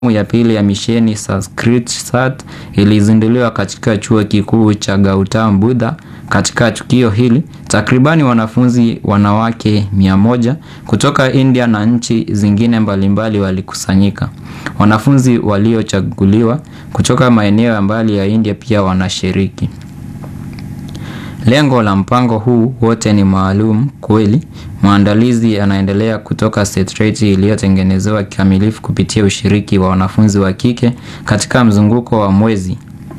ya pili ya misheni Sanskrit Sat ilizinduliwa katika chuo kikuu cha Gautam Buddha. Katika tukio hili, takribani wanafunzi wanawake mia moja kutoka India na nchi zingine mbalimbali walikusanyika. Wanafunzi waliochaguliwa kutoka maeneo ya mbali ya India pia wanashiriki. Lengo la mpango huu wote ni maalum kweli. Maandalizi yanaendelea kutoka setreti iliyotengenezewa kikamilifu kupitia ushiriki wa wanafunzi wa kike katika mzunguko wa mwezi.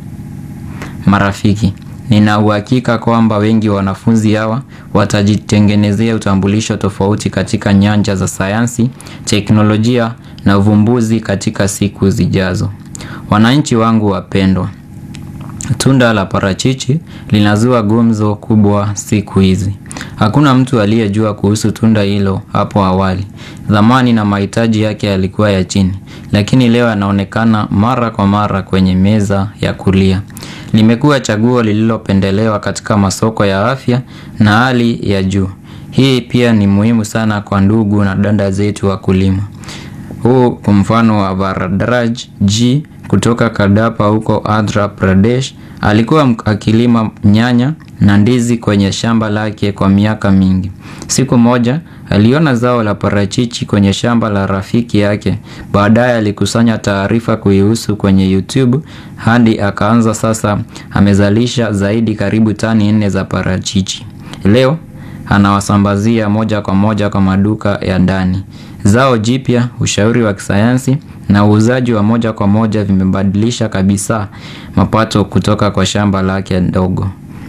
Marafiki, nina uhakika kwamba wengi wa wanafunzi hawa watajitengenezea utambulisho tofauti katika nyanja za sayansi, teknolojia na uvumbuzi katika siku zijazo. Wananchi wangu wapendwa, Tunda la parachichi linazua gumzo kubwa siku hizi. Hakuna mtu aliyejua kuhusu tunda hilo hapo awali. Dhamani na mahitaji yake yalikuwa ya chini, lakini leo yanaonekana mara kwa mara kwenye meza ya kulia. Limekuwa chaguo lililopendelewa katika masoko ya afya na hali ya juu. Hii pia ni muhimu sana kwa ndugu na dada zetu wakulima. Huu kwa mfano wa Varadraj G kutoka Kadapa huko Andhra Pradesh alikuwa akilima nyanya na ndizi kwenye shamba lake kwa miaka mingi. Siku moja aliona zao la parachichi kwenye shamba la rafiki yake. Baadaye alikusanya taarifa kuihusu kwenye YouTube hadi akaanza sasa amezalisha zaidi karibu tani nne za parachichi. Leo anawasambazia moja kwa moja kwa maduka ya ndani. Zao jipya, ushauri wa kisayansi na uuzaji wa moja kwa moja vimebadilisha kabisa mapato kutoka kwa shamba lake ndogo.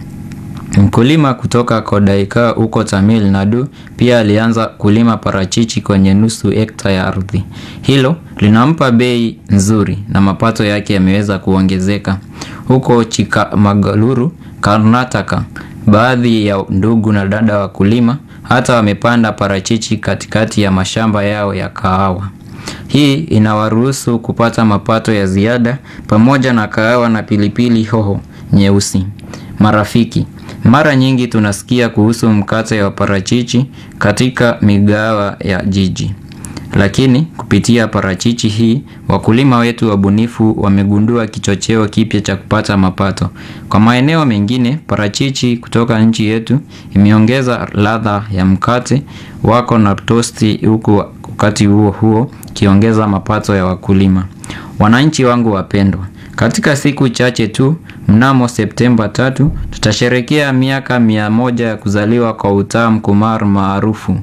Mkulima kutoka Kodaika huko Tamil Nadu pia alianza kulima parachichi kwenye nusu hekta ya ardhi. Hilo linampa bei nzuri na mapato yake yameweza kuongezeka. Huko Chikmagaluru, Karnataka, baadhi ya ndugu na dada wakulima hata wamepanda parachichi katikati ya mashamba yao ya kahawa. Hii inawaruhusu kupata mapato ya ziada pamoja na kahawa na pilipili hoho nyeusi. Marafiki, mara nyingi tunasikia kuhusu mkate wa parachichi katika migahawa ya jiji. Lakini kupitia parachichi hii, wakulima wetu wabunifu wamegundua kichocheo kipya cha kupata mapato. Kwa maeneo mengine, parachichi kutoka nchi yetu imeongeza ladha ya mkate wako na tosti huku wakati huo huo kiongeza mapato ya wakulima. Wananchi wangu wapendwa, katika siku chache tu mnamo Septemba tatu tutasherekea miaka mia moja ya kuzaliwa kwa Uttam Kumar maarufu.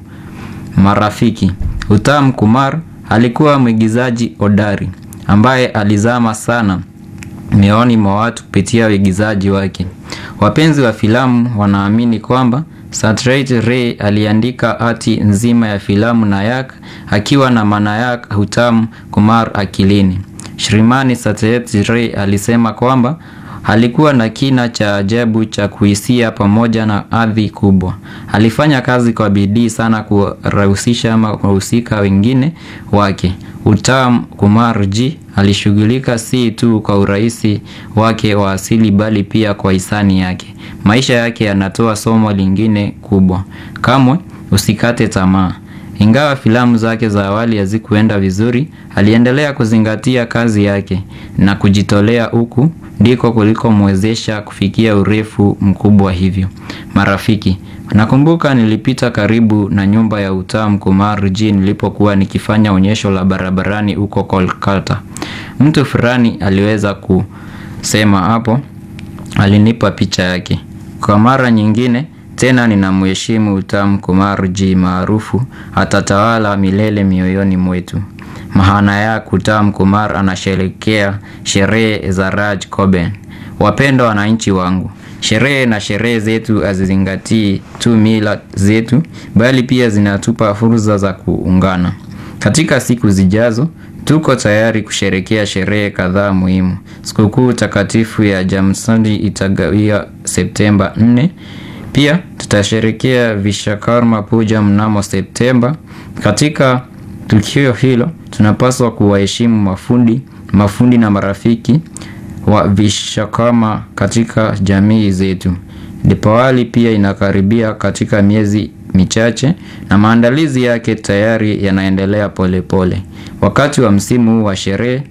Marafiki, Uttam Kumar alikuwa mwigizaji hodari ambaye alizama sana mioyoni mwa watu kupitia uigizaji wake. Wapenzi wa filamu wanaamini kwamba Satyajit Ray aliandika hati nzima ya filamu Nayak akiwa na Manayak Uttam Kumar akilini. Shrimani Satyajit Ray alisema kwamba alikuwa na kina cha ajabu cha kuhisia pamoja na hadhi kubwa. Alifanya kazi kwa bidii sana kuwahusisha ama wahusika wengine wake. Uttam Kumar G alishughulika si tu kwa urahisi wake wa asili bali pia kwa hisani yake. Maisha yake yanatoa somo lingine kubwa. Kamwe usikate tamaa. Ingawa filamu zake za awali hazikuenda vizuri, aliendelea kuzingatia kazi yake na kujitolea huku ndiko kulikomwezesha kufikia urefu mkubwa hivyo. Marafiki, nakumbuka nilipita karibu na nyumba ya Uttam Kumar G nilipokuwa nikifanya onyesho la barabarani huko Kolkata. Mtu fulani aliweza kusema hapo, alinipa picha yake. Kwa mara nyingine tena ninamheshimu Uttam Kumar G maarufu atatawala milele mioyoni mwetu. Mahanayak Uttam Kumar anasherekea sherehe za Raj Coben. Wapendwa wananchi wangu, sherehe na sherehe zetu hazizingatii tu mila zetu, bali pia zinatupa fursa za kuungana. Katika siku zijazo, tuko tayari kusherekea sherehe kadhaa muhimu. Sikukuu takatifu ya Jamsandi itagawia Septemba 4. Pia tutasherekea Vishakarma Puja mnamo Septemba. Katika tukio hilo tunapaswa kuwaheshimu mafundi, mafundi na marafiki wa Vishakarma katika jamii zetu. Dipawali pia inakaribia katika miezi michache na maandalizi yake tayari yanaendelea polepole. Wakati wa msimu huu wa sherehe